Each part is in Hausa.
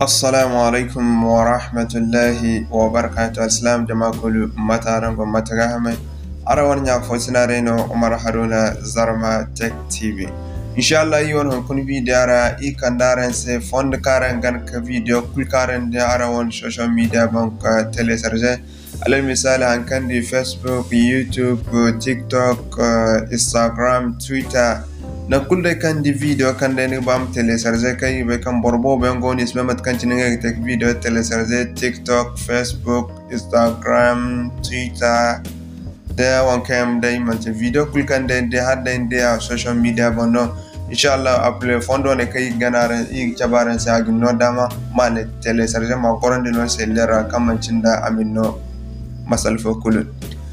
assalamu alaikum wa rahmatullahi wa barakatu assalam jama kulu matarango matagahame arawar nya fosinare no umar haruna zarma tech tv inshallah yi won kun video ara i kandaren se fond karen gan ka video kul karen de arawon social media bank telecharge alal misali hankan di facebook youtube tiktok instagram twitter na kulde kan di video kan de ni bam telecharge kai be kan borbo be ngoni isme mat kan cinin ga tek video telecharge tiktok facebook instagram twitter da wan kam dai man te video kul kan de de hadda de social media bono inshallah apple fondo ne kai ganare i cabaran sa agin no dama ma ne telecharge ma korande no se lera kamancin da amin no masal fo kulun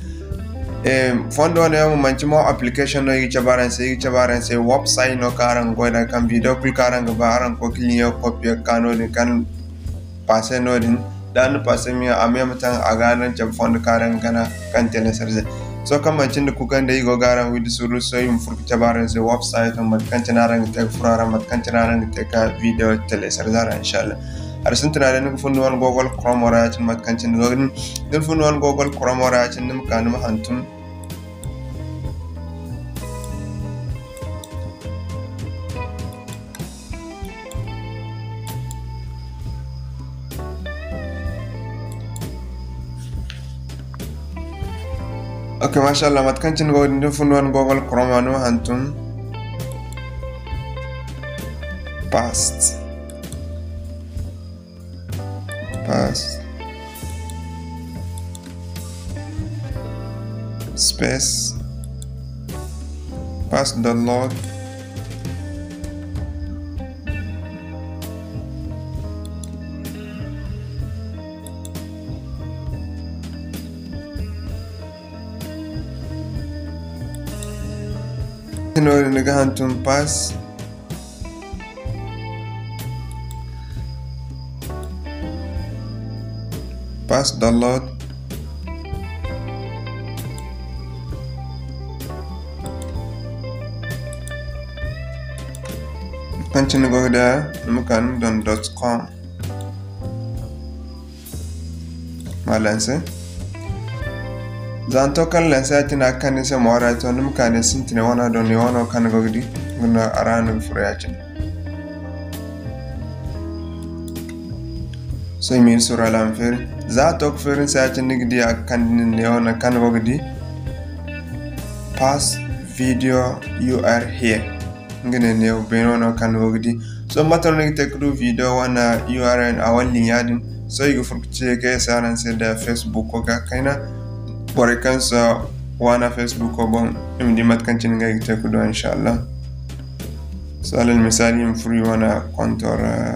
fondo ne mo manci mo application no yice baran se yice baran se website no karan goida kan video kul karan ga baran ko kiliyo copy kano din kan passe no din dan passe mi ame mutan a ganan jam fondo karan gana kan tele sarze so kan mancin da kukan da yigo garan widi suru so yum furku cabaran se website on mat kan tinaran te furara mat kan tinaran te ka video tele sarzara inshallah har sun tunanin nuka fundu wani gogol chrome wara yacin matkancin gogin din fundu wani gogol chrome wara yacin nim kanum hantum ok mashallah matkancin gogin din fundu wani gogol chrome wani hantum past pass space pass the log tinori niga hantum pass pass download continue go there mukan don com malanse zanto kan lanse atina kan se mora to num kan sintine wana don ni wana kan gogdi guna aranu furiyacin so min sura lam fer za tok ferin sa ci nigdi ak kan ne wana kan gogdi pass video you are here ngene ne beno no kan gogdi so matar ne te kudu video wana url a wallin yadin so yi furkuce ga saran sai da facebook ko ga kaina bore kansa wana facebook ko bon im di mat kan cin ga te kudu insha Allah so alal misali im furi wana kontor uh,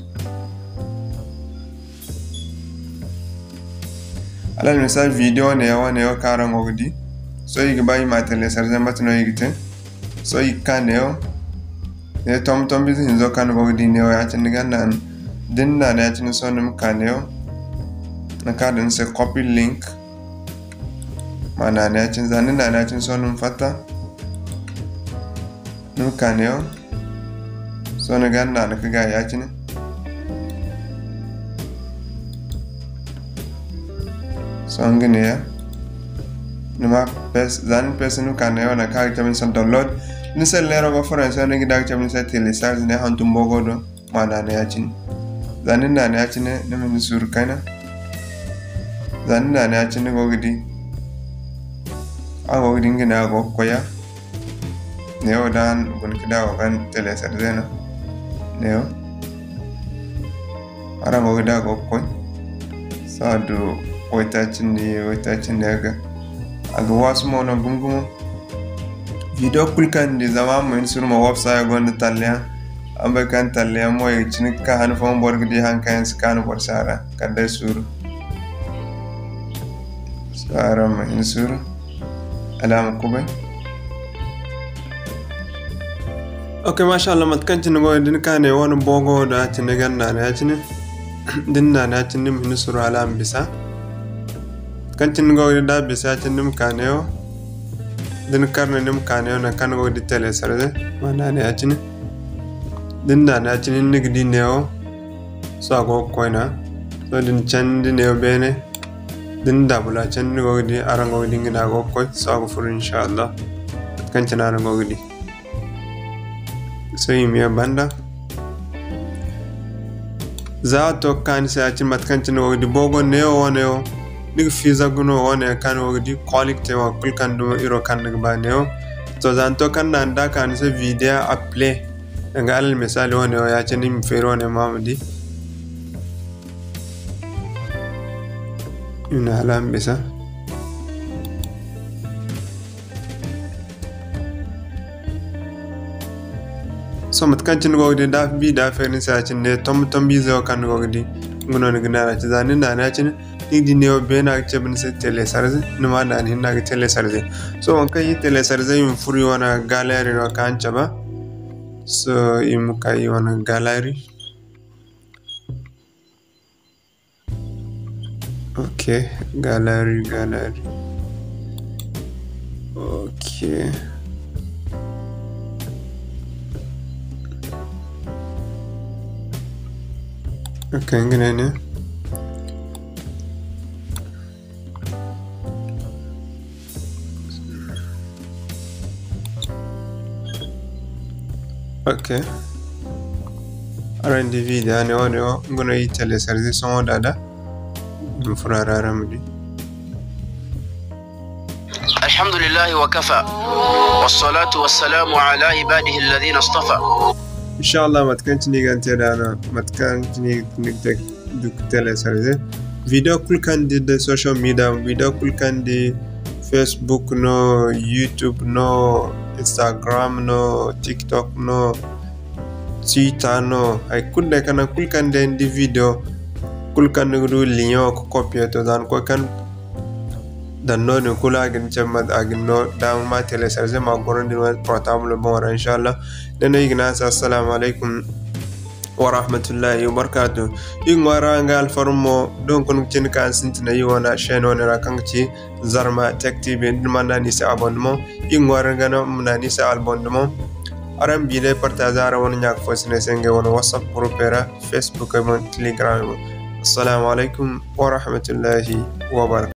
alal misal video ne yawa ne yawa karan ogdi so yi gba yi matele sarjan batino yi gite so yi ka ne yo ne tom tom bizi hinzo kan ogdi ne ya cin ga nan din na ne cin so nim ka ne yo na ka din se copy link mana ne cin zanin na ne cin so nim fata nim ka ne yo so ne ga na ka ga ya cin songineya nima pes zan pes nu kan yo na kag chamin san download ni se lero go france ne gi dag chamin se telecharge ne hantum bogo do mana ne yacin zanin na ne yacin ne min sur kana zanin na ne yacin go gidi a go gidi ngina go koya ne yo dan gun kida go kan telecharge no ne yo ara go gida go koy sadu waitacin da ya waitacin da ya ga a ga wasu mauna gungumo video kulkan da zama mai surma website gwanda talliya an bai kan talliya mo ya cini ka hannu fama bor gidi hankayen su kanu bor sara kan dai suru sara mai suru alama kubai ok masha Allah matkan cini go din ka ne wani bogo da cini ganna na cini din na na cini min suru alam bisa kancin go da bisa cin nim kaneo din karne nim kaneo na kan go di tele sarde mana ne acin din da na cin nigdi neo so ago koina so din chandi ne bene din dabula chandi go di arango di ngina go koy so ago furu inshallah kan chana arango di so yimiya banda za to kan sa ci mat kan chino di bogo ne o ne o dig fiza guno o ne kan o di quality wa kul kan do iro kan ba ne o to zan to kan nan da kan sa video a play nga alal misali wani ya ce ni fere wani mamadi ina halan bisa so mat kan cin gogdi da bi da ferin sa cin ne tom tom bi zo kan gogdi nguno ni gna na ci zanin da na cin ni di ne be na ce bin se tele sarze ni ma da ni na tele sarze so on kai tele sarze yum furi wana galeri no kan ba so imuka yi wani gallery ok gallery gallery ok ok ngene ne ok arandi video ne woni o ngono yi télécharger son o dada ɗum furararamdi الحمد لله وكفى والصلاة والسلام على عباده الذين اصطفى inchallah matkancini ganteɗano matkancini nigde duk télécharger video kulkandi de social media video kulkandi facebook no youtube no instagram no tiktok no twitter no hay kulɗe kana kulkande ndi video kulkande du lion ko copie to dan ko kan dannode kula agin cemma agin no dama ma télécharger ma gorondin wa portable bon wara inchallah neno yigna sa assalamu alaikum wa rahmatullahi wa barakatuh yin wara nga alfarmo don kun cin kan sintina yi wana chaîne wana ra kan ci zarma tech tv din manda ni sa abonnement yin wara nga no mna ni sa abonnement aran bile partage ara wona nyak fo sine senge wona whatsapp group era facebook e telegram assalamu alaikum wa rahmatullahi wa barakatuh